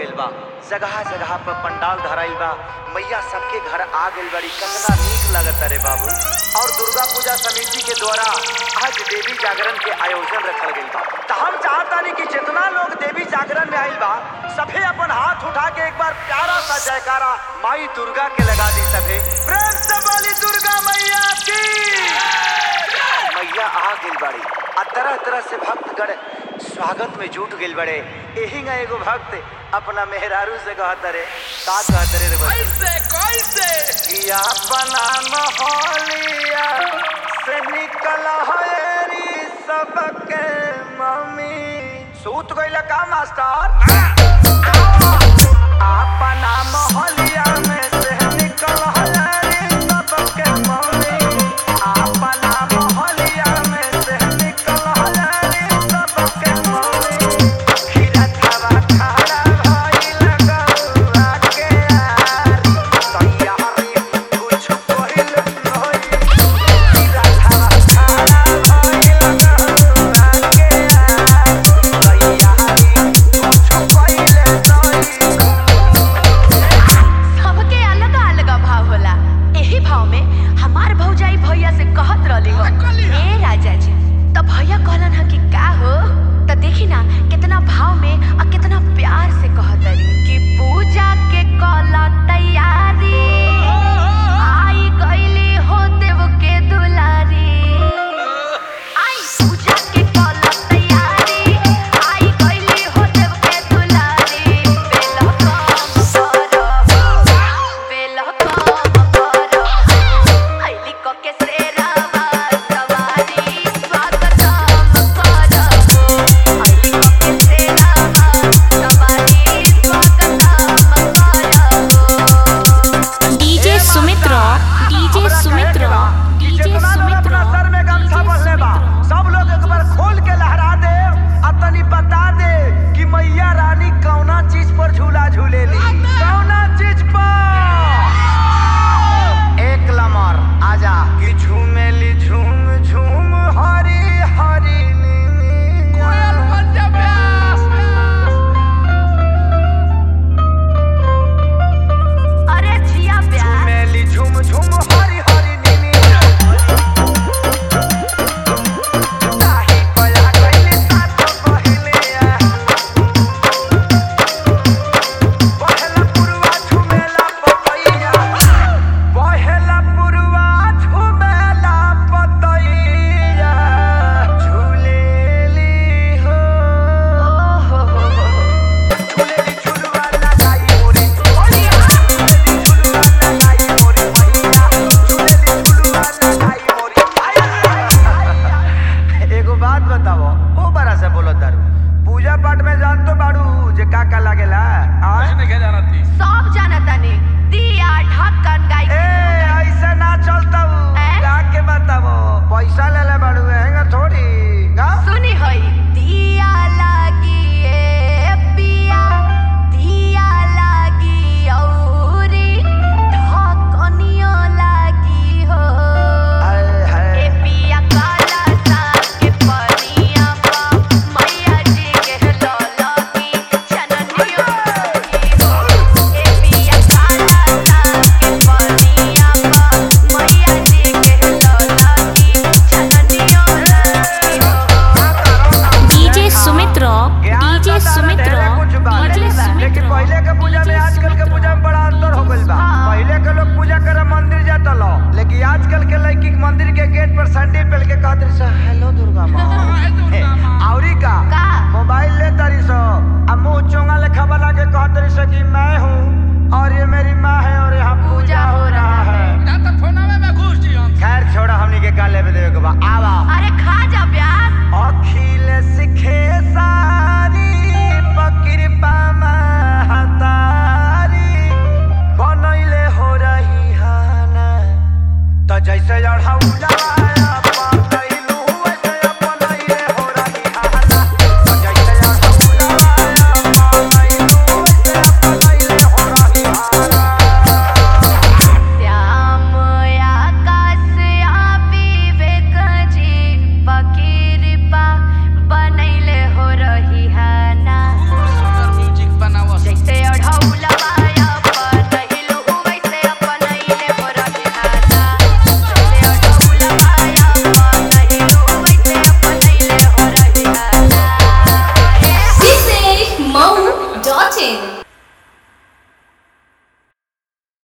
गइल बा जगह जगह पर पंडाल धराइल बा मैया सबके घर आ गइल बड़ी कितना नीक लगता रे बाबू और दुर्गा पूजा समिति के द्वारा आज देवी जागरण के आयोजन रखल गइल बा त हम चाहतानी कि जितना लोग देवी जागरण में आइल बा सभे अपन हाथ उठा के एक बार प्यारा सा जयकारा माई दुर्गा के लगा दी सभे प्रेम से बोली दुर्गा मैया की मैया आ गइल बाड़ी आ तरह तरह से भक्तगण स्वागत में जुट गइल बड़े एही ना एगो भक्त अपना मेहरारू से कहत रे का कहत रे रे बच्चा? कैसे कैसे कि अपना मोहलिया से निकल हरी सबके मम्मी सूत गइल का मास्टर अपना मोहलिया में से निकल हरी सबके मम्मी अपना मोहलिया में से निकल हरी सबके मम्मी खीरा खावा खारा भइल गौआ के यार तैयारी कुछ कइल नहीं खीरा खावा खारा भइल गौआ के यार तैयारी कुछ कइल नहीं सबके अलग अलग भाव होला एही भाव में हमार भौजाई भैया से कहत रहली हो ए राजा जी त भैया कहलन ह कि का हो त देखी ना कितना भाव में और कितना प्यार से कहत रही कि पूजा के कला तैयारी आई गईली हो देव के दुलारी आई पूजा के कला तैयारी आई गईली हो देव के दुलारी बेला काम करो बेला काम करो आईली को के सेरावा सवारी स्वागतम करो आईली को के सेरावा सवारी स्वागतम करो DJ Sumitra DJ Sumitra DJ जितना लोग सुमित्र अपना सर में गमछा बंधले बा सब लोग एक बार खोल के लहरा दे आ तनी बता दे कि मैया रानी कौना चीज पर झूला झूलेली कौना चीज पर एक लमर आजा कि झूमेली झूम झूम हरी हरी नीनी कोयल बन जा प्यास अरे जिया प्यार मेली झूम झूम हरी हरी नीनी ताही पया गइली साथ पहिले बहला पुरवा झुमेला पतैया बहला पुरवा झुमेला पतैया झूलेली हो ओहो हो हो हो झूलेली झुलवा लगाई मोरे मैया झूलेली झुलवा लगाई मोरे मैया झूलेली झुलवा लगाई मोरे मैया एगो बात बताओ ओ बड़ा से बोलो दारू पूजा पाठ में जान तो बाड़ू जे का का लागेला आ नहीं क्या जाना थी सब जानता ने दिया ढक्कन गाय ए ऐसे ना चलता ए? का के बताओ पैसा ले ले बाड़ू हैंगा थोड़ी का सुनी होई दिया लागी ए पिया दिया लागी औरी ढक्कनियो लागी हो हाय ए हाय पिया काला सा के पनिया पा मैया जी के लौला की चननियो लागी हो ए पिया काला सा के पनिया पा मैया जी के लौला की चननियो लागी हो डीजे सुमित्र ज्ञान डीजे तो तारा सुमित्र ढेरे कुछ बा। डीजे लेकिन सुमित्र पहले के पूजा में आजकल के पूजा में बड़ा अंतर हो गइल बा हाँ। पहले के लोग पूजा करे मंदिर जाता लो लेकिन आजकल के लड़की के मंदिर के गेट पर सैंडल पहन के कहत रही सो हेलो दुर्गा माँ हाय दुर्गा माँ। औरी का का? मोबाइल ले तारी सो आ मुंह चोंगा लेखा बना के कहत रही सो कि मैं हूँ और ये मेरी माँ है और यहाँ पूजा हो रहा है ना तो फोनावे में घुस जी हम खैर छोड़ा हमनी के का लेवे देवे के बा आवा अरे खा जा प्याज अखिल सिखे सारी पकिरपा महतारी बनैले हो रही हाना त जैसे अढ़ौला